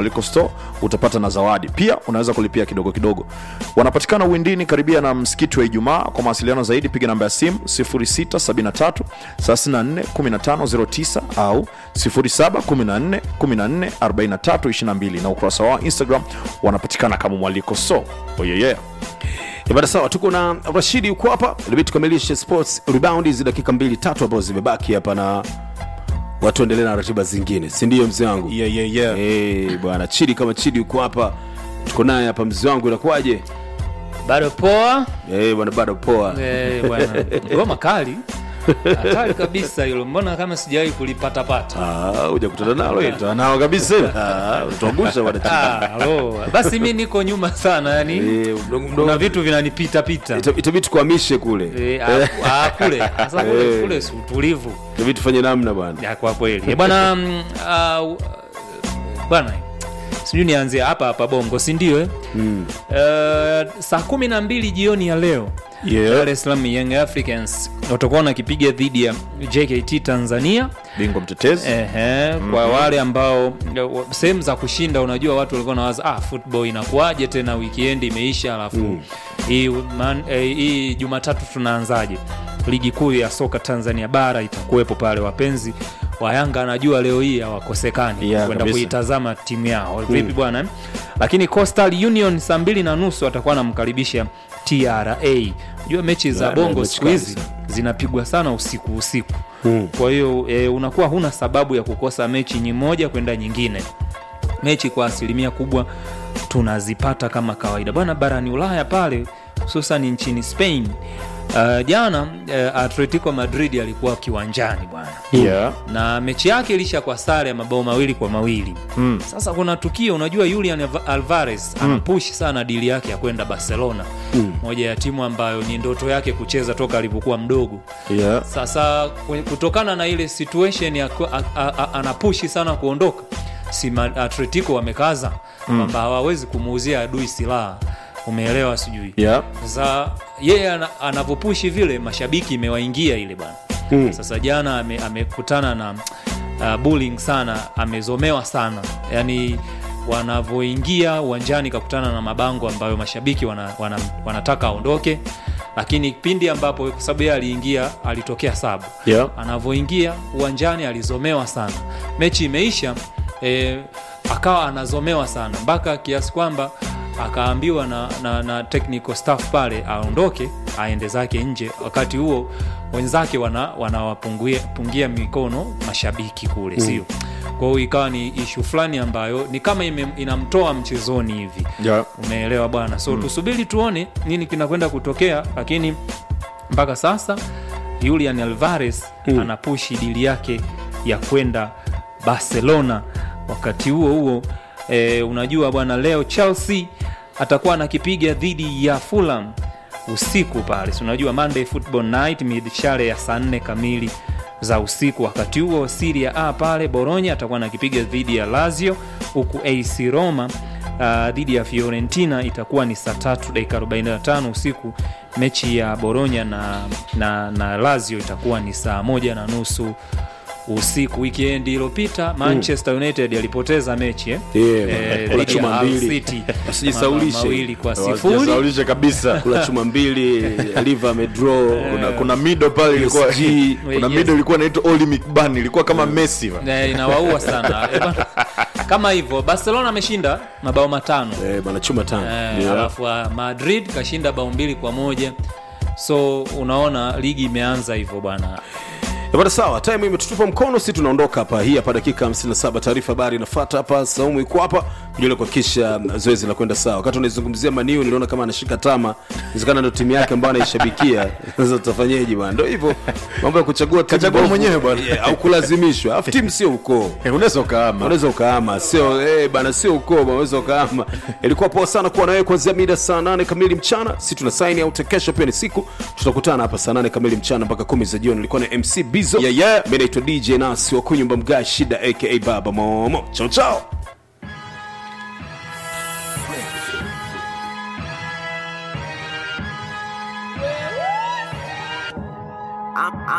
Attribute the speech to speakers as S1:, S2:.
S1: mwaliko store utapata na zawadi pia unaweza kulipia kidogo kidogo wanapatikana uwindini karibia na msikiti wa ijumaa kwa mawasiliano zaidi piga namba ya simu 0673 34 1509 au 0714 14 43 22 na ukurasa wao instagram wanapatikana kama mwaliko so oyeye yeah.
S2: Ibada sawa, tuko na Rashidi yuko hapa, ilibidi tukamilishe sports rebound hizi dakika mbili tatu ambazo zimebaki hapa, na watu endelee na ratiba zingine, si ndio mzee wangu?
S1: Yeah, yeah, yeah.
S2: Eh, bwana Chidi, kama Chidi yuko hapa, tuko naye hapa, mzee wangu, inakuwaje?
S3: bado poa
S2: Eh, bwana, bado poa.
S3: Eh, bwana ngoma kali hatari kabisa hilo mbona kama sijawahi kulipatapata
S2: Ah, hujakutana nalo hilo?
S1: nao kabisa
S2: Ah, utangusha bwana Chidi.
S3: Ah, alo. basi mi niko nyuma sana yani
S2: Eh, mdogo
S3: kuna
S2: mdogo,
S3: vitu vinanipita pita
S2: Ita- itabidi tukuhamishe kule,
S3: Eh, ah, ah, kule sasa kule,
S2: Eh.
S3: kule si utulivu
S2: itabidi tufanye namna bwana.
S3: ya kwa kweli Eh, bwana mm, ah, uh, bwana sijui nianzie hapa hapa bongo si ndio eh?
S2: Mm.
S3: uh, saa kumi na mbili jioni ya leo
S1: Yeah.
S3: Dar es Salaam Young Africans watakuwa wanakipiga dhidi ya JKT Tanzania
S1: bingwa mtetezi
S3: Ehe, kwa wale ambao sehemu za kushinda unajua watu walikuwa nawaza ah, football inakuwaje tena weekend imeisha alafu hii man- eh, hii jumatatu tunaanzaje ligi kuu ya soka tanzania bara itakuwepo pale wapenzi wa yanga anajua leo hii hawakosekani
S1: Yeah,
S3: kwenda
S1: kabisa.
S3: kuitazama timu yao vipi bwana eh? lakini coastal union saa mbili na nusu atakuwa anamkaribisha tra jua mechi za
S2: Yeah,
S3: bongo
S2: mechi
S3: siku hizi
S2: kabisa.
S3: zinapigwa sana usiku usiku kwa hiyo e, unakuwa huna sababu ya kukosa mechi nyi moja kwenda nyingine mechi kwa asilimia kubwa tunazipata kama kawaida bwana barani ulaya pale hususan nchini spain uh, jana uh, atletico madrid alikuwa kiwanjani bwana
S1: yeah.
S3: na mechi yake ilisha kwa sare ya mabao mawili kwa mawili
S1: mm.
S3: sasa kuna tukio unajua julian Alva- alvarez anapush sana dili yake ya kwenda barcelona mm. moja ya timu ambayo ni ndoto yake kucheza toka alivyokuwa mdogo
S1: Yeah.
S3: sasa kwe- kutokana na ile situation ya ku- a- a- a- anapushi sana kuondoka si ma- atletico wamekaza kwamba hawawezi kumuuzia adui silaha umeelewa sijui
S1: Yeah.
S3: sasa yeye ana- anavyopushi vile mashabiki imewaingia ile bwana
S2: Mm.
S3: sasa jana ame- amekutana na uh, bullying sana amezomewa sana yani wanavyoingia uwanjani kakutana na mabango ambayo mashabiki wana, wana, wanataka aondoke lakini pindi ambapo kwa sababu yeye aliingia alitokea sabu
S1: Yeah.
S3: anavyoingia uwanjani alizomewa sana mechi imeisha e, akawa anazomewa sana mpaka kiasi kwamba akaambiwa na, na, na technical staff pale aondoke aende zake nje wakati huo wenzake wanawapungia wana pungia mikono mashabiki kule mm. sio kwa hiyo ikawa ni ishu fulani ambayo ni kama ime, inamtoa mchezoni hivi
S1: Yeah.
S3: umeelewa bwana so mm. tusubiri tuone nini kinakwenda kutokea lakini mpaka sasa julian alvarez mm. anapushi dili yake ya kwenda barcelona wakati huo huo e, unajua bwana leo chelsea atakuwa anakipiga dhidi ya fulham usiku pale si unajua monday football night midshare ya saa nne kamili za usiku wakati huo siria a pale boronya atakuwa anakipiga dhidi ya lazio huku ac roma uh, dhidi ya fiorentina itakuwa ni saa tatu dakika 45 usiku mechi ya boronya na, na, na lazio itakuwa ni saa moja na nusu usiku weekend iliyopita manchester united alipoteza mechi eh?
S2: Yeah,
S3: Eh,
S2: kula
S3: dhidi ya
S2: chuma
S3: Hull
S2: mbili.
S3: City.
S2: Usijisaulishe.
S3: Mabao mawili kwa sifuri
S1: Wasijisaulishe kabisa
S2: kula chuma mbili liver amedraw
S1: kuna, kuna mido pale ilikuwa
S2: PSG.
S1: kuna
S3: Yes.
S1: mido ilikuwa inaitwa Oli McBurn ilikuwa kama Messi va.
S3: Eh, inawaua sana Eh, bana, kama hivyo barcelona ameshinda mabao matano
S2: eh, bana chuma tano
S3: Eh, alafu ah, madrid kashinda bao mbili kwa moja so unaona ligi imeanza hivyo bwana
S2: Eh, bana sawa time imetutupa mkono si tunaondoka hapa hii hapa dakika 57 taarifa habari inafuata hapa saumu iko hapa kujua kuhakikisha mm, zoezi la kwenda sawa wakati unaizungumzia maniu niliona kama anashika tama inawezekana ndo timu yake ambayo anaishabikia sasa tutafanyeje bwana ndo hivyo mambo ya kuchagua timu
S1: Kachagua
S2: bovu,
S1: mwenyewe bwana.
S2: eh, au kulazimishwa alafu timu sio ukoo
S1: Eh, unaweza ukaama
S2: unaweza ukaama sio eh, bana sio ukoo bana, unaweza ukaama ilikuwa poa sana kuwa nawewe kuanzia mida saa nane kamili mchana si tuna saini out kesho pia ni siku tutakutana hapa saa nane kamili mchana mpaka kumi za jioni ilikuwa na mc bizo
S1: Yeah, yeah.
S2: mi naitwa dj nasi wa kunyumba mga shida aka baba momo chao chao